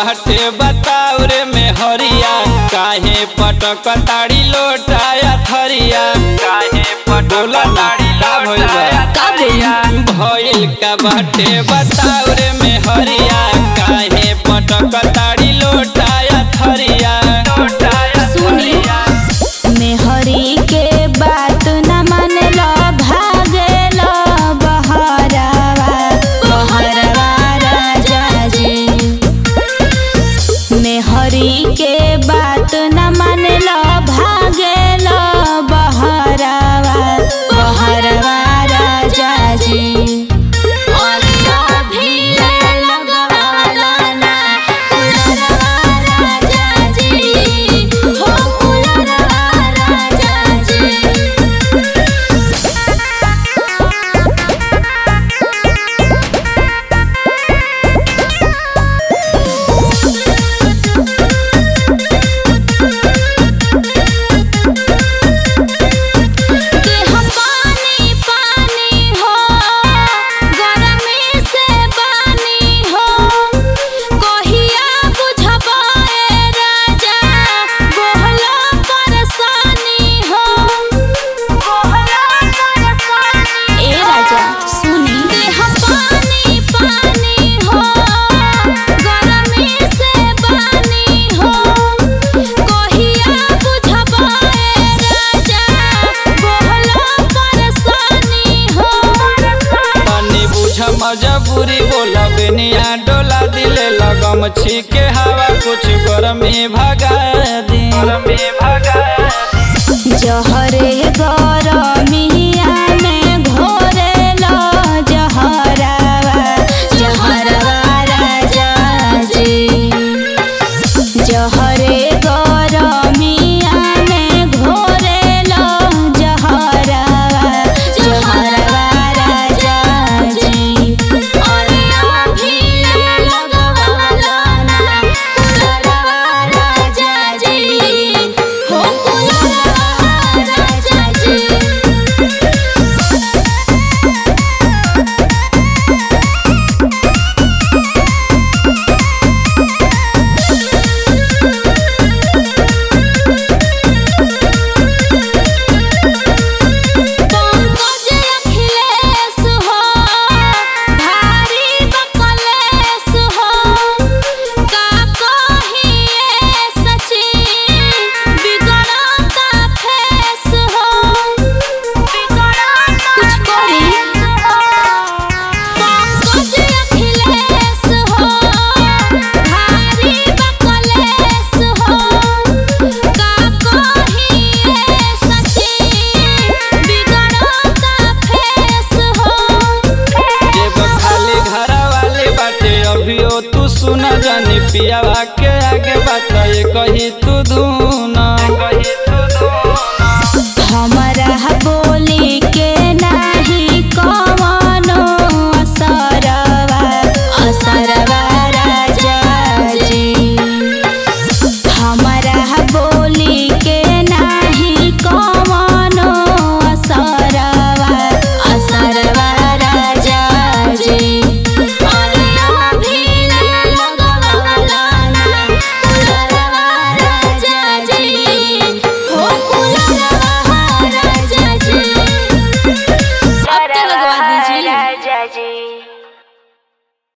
बाटे बताओ रे में हरिया काहे पटक ताड़ी लोटाया थरिया काहे पटक ताड़ी लोटाया का बोली भइल का बाटे बताओ रे में हरिया काहे पटक ताड़ी लोटाया थरिया सुनी मेहरी के बात न मानेला भागेला बहरावा बहरवा राजा जी मेहरी के बात न मानेला भागेला बहरावा बहरवा राजा जी और अभी लगवाला ना कुलरवा राजा जी हो कुलरवा राजा जी देह पानी पानी हो गरमी से पानी हो कहिया बुझबाए राजा बोहला परेशानी हो बोहला परेशानी ए राजा सुनी देह पानी पानी हो गरमी से पानी हो कहिया बुझबाए राजा बोहला परेशानी हो तनी बुझ मजबूरी बोला बेनिया डोला दिले लगम छीके हवा कुछ गरमी भगा दी गरमी भगा जहरे